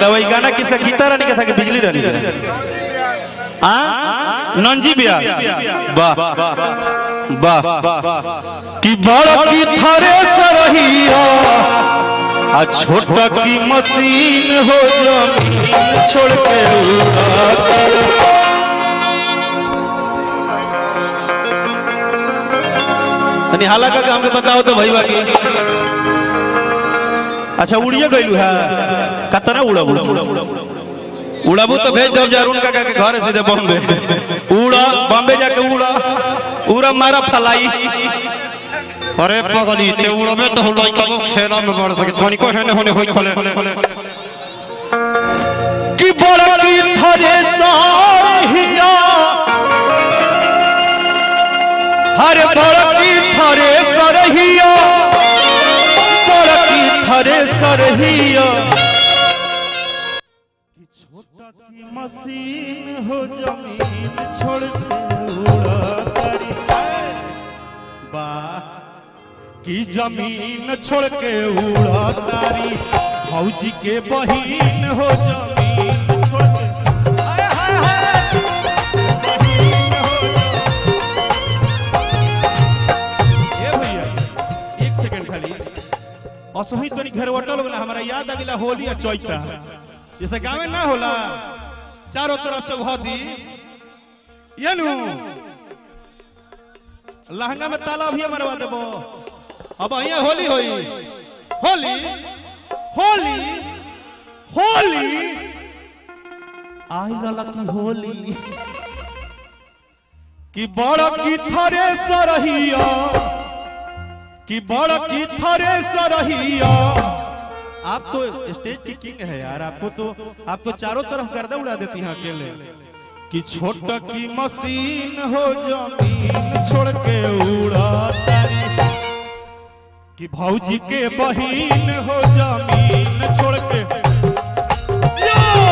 क्या वही गाना किसका गीता रानी का था कि बिजली रानी का हाँ नंजी बिया वाह वाह कि बड़ की थरे सरहिया आ छोटा की मशीन हो जमीन छोड़ के उड़ा तनी हाला का हमके बताओ तो भाई बाकी अच्छा उड़िए गइलू है कतना उड़ब उड़ाबू तो भेज दो जरून का के घर सीधे बॉम्बे उड़ा बॉम्बे जाके उड़ा उड़ा मारा फलाई अरे पगली ते उड़बे तो लइका को खेला में बढ़ सके तनी को हेने होने होई खोले कि बड़की थरे साहिया हर बड़की थरे सरहिया बड़की थरे सरहिया कि छोटा की मशीन हो जमीन छोड़ के उड़ा तारी वाह की जमीन छोड़ के उड़ा तारी भौजी के बहिन हो जमीन छोड़ के हाय, हाय, हाय। बहिन हो जमीन। ए भैया एक सेकंड खाली असही तनी घेरवटल होला हमरा याद आ गेला होली आ चैता जैसे गाँव में ना होला चारों तरफ चौहदी यनु लहंगा में ताला भी मरवा देबो अब અહીંયા होली होई होली होली होली आई लला की होली कि बड़ की थरे सरहिया कि बड़ की थरे सरहिया आप तो स्टेज की किंग है यार आपको तो आप तो चारों तरफ गर्दा उड़ा देती हैं अकेले कि छोटा की मशीन हो जमीन छोड़ के उड़ा तारी कि भौजी के बहिन हो जमीन छोड़ के यो!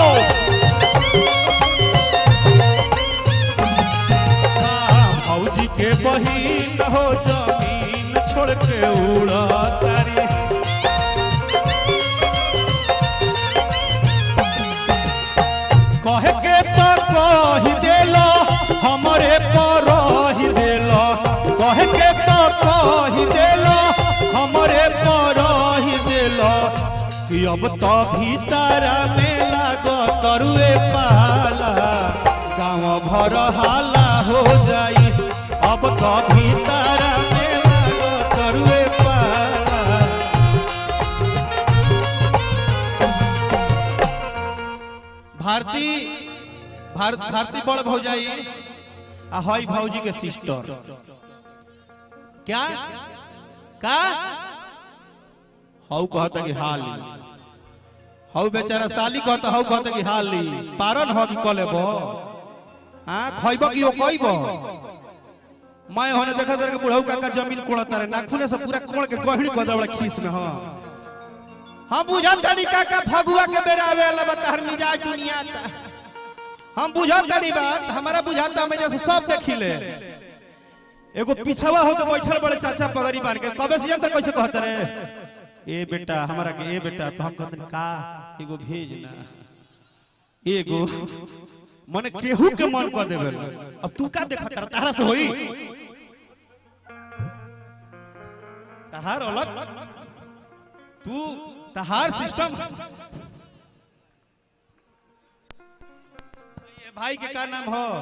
हाँ, भौजी के बहिन हो जमीन छोड़ के उड़ा तारी कहे के तो कही देलो हमरे पर ही देलो कहे के तो कही देलो हमरे पर ही देलो कि अब तो भीतर में लाग तरुए पाला गाँव भर हाला हो जाई अब तो भीतर में लाग तरुए पाला भारती भारत भारती बड़ भौजाई आ हई भौजी के सिस्टर क्या का हऊ कहता कि हाली हऊ बेचारा साली कहता हऊ कहता कि हाली पारन हो कि कलेब हाँ खइब कि ओ कइब मैं होने देखा तेरे बुढ़ऊ काका जमीन कोड़ता रे नाखूने से पूरा कोड़ के गहरी गदबड़ा खीस में हाँ हम बुझत तनी काका फगुआ के बेरा आवेला बता मिजाज दुनिया ता हम बुझत तनी बात हमारा बुझाता हम जैसे सब देखिले एगो पिछवा हो तो बैठल बड़े चाचा पगड़ी मार के कबे से जानता कैसे कहत रे ए बेटा हमारा के ए बेटा तो हम कहते का एगो भेज ना एगो मने केहू के मन कर देबे अब तू का देखत रे तारा से होई तहार अलग तू तहार सिस्टम ये भाई के का नाम हो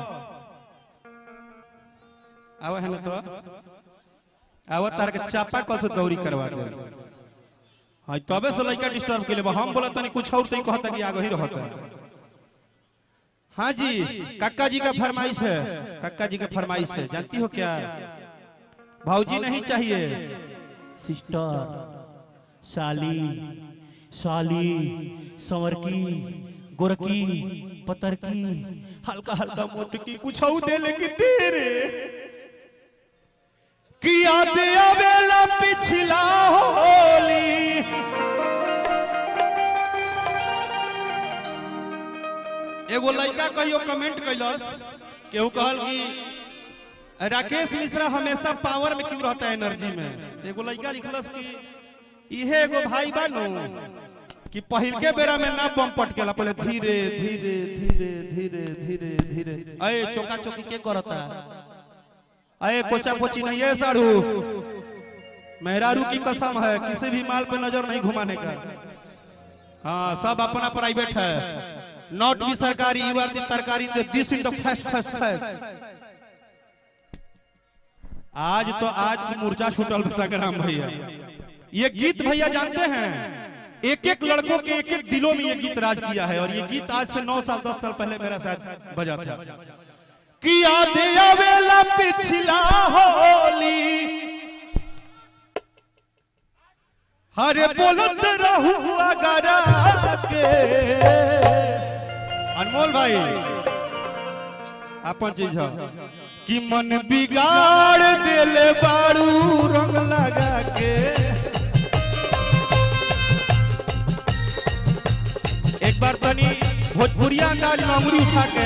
आवे है ना तो आवे तार के चापा कल से दौरी करवा दे हां तबे से लइका डिस्टर्ब के लिए हम बोला तनी कुछ और तई कहता कि आगे ही रहता हाँ जी काका जी का फरमाइश है काका जी का फरमाइश है जानती हो क्या भाऊजी नहीं चाहिए सिस्टर साली साली संवरकी गोरकी पतरकी हल्का हल्का मोटकी कुछ दे लेगी तेरे कि याद आवेला पिछला होली एगो लड़का कहियो कमेंट कैलस केहू कहल कि राकेश मिश्रा हमेशा पावर में क्यों रहता है एनर्जी में एगो लड़का लिखलस कि इहे एगो भाई बानो कि पहिल के बेरा में ना बम पटकेला पहले धीरे धीरे धीरे धीरे धीरे धीरे अये चौका चौकी के करता अये कोचा कोची नहीं है साड़ू मेहरारू की कसम है किसी भी माल पे नजर नहीं घुमाने का हाँ सब अपना प्राइवेट है नॉट भी सरकारी यू आर द तरकारी this in the first first first आज तो आज की मूर्छा छूटल संग्राम भैया ये गीत भैया जानते हैं एक एक लड़कों के एक एक दिलों में ये गीत राज किया है और ये गीत आज से नौ साल दस साल पहले मेरा शायद बजा था कि याद आवेला पिछला होली हरे बोलत रहू अगरा के अनमोल भाई अपन चीज है कि मन बिगाड़ देले बाड़ू रंग लगा के एक बार तनी भोजपुरिया अंदाज में अंगुरी उठा के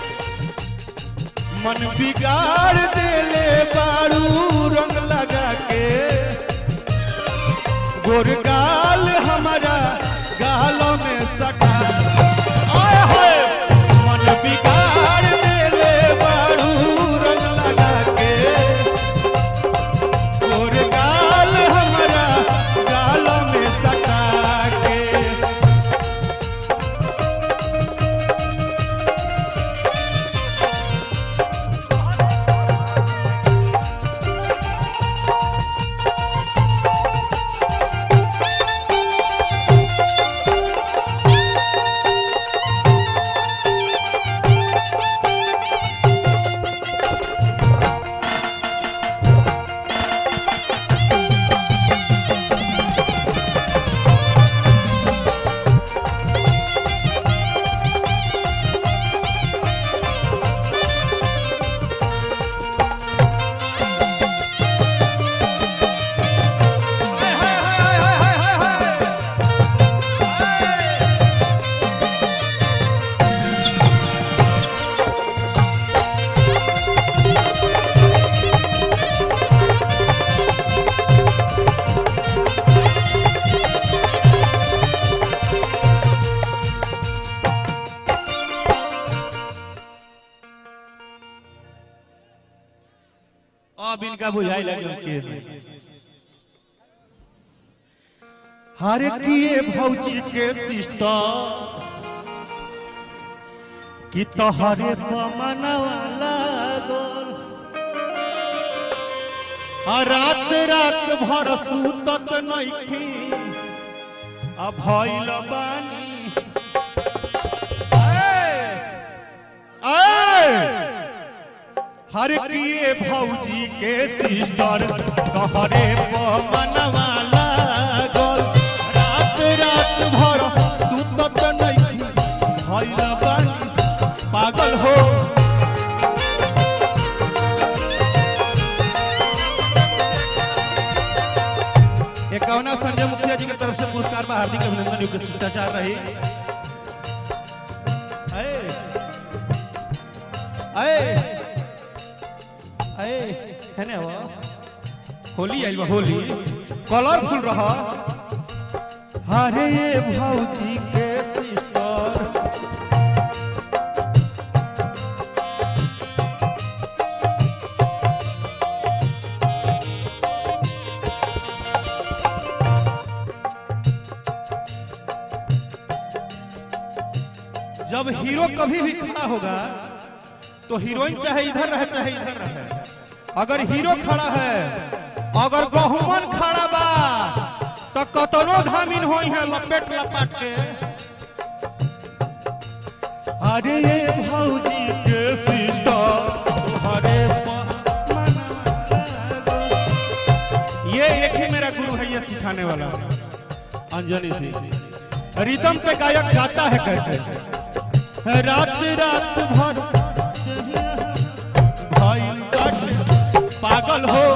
मन बिगाड़ देले बाड़ू रंग लगा के गोरगाल हमारा गालों में सटा आए हाय मन बिगाड़ देले बाड़ू रंग लगा के गोरगाल हमारा गालों में सटा के हाय हाय हाय हाय हाय हाय हाय अब इनका बुझाई लगे के हर किए भौजी के सिस्टर कि तोहरे पमनवा लागल आ रात रात भर सुतत नइखी आ भइल बानी ए! ए! हर किए भौजी के सिस्टर तोहरे पमनवा लागल रात रात भर सुतत नहीं भइल बानी पागल हो एकावना संजय मुखिया जी की तरफ से पुरस्कार में हार्दिक अभिनंदन युक्त शिष्टाचार रही अये अये अये है ना वो होली आइल बा होली कलरफुल रहा हरे ये भौजी के सिस्टर जब हीरो कभी भी खड़ा होगा तो हीरोइन चाहे इधर रहे चाहे इधर रहे अगर हीरो खड़ा है अगर गहुमन खड़ा बा तो कतनो धामिन होई है लपेट लपाट के अरे ये भौजी के सिस्टर हरे ये एक ही मेरा गुरु है ये सिखाने वाला अंजनी सिंह रिदम पे गायक गाता है कैसे रात रात भर भाई बाटे, पागल हो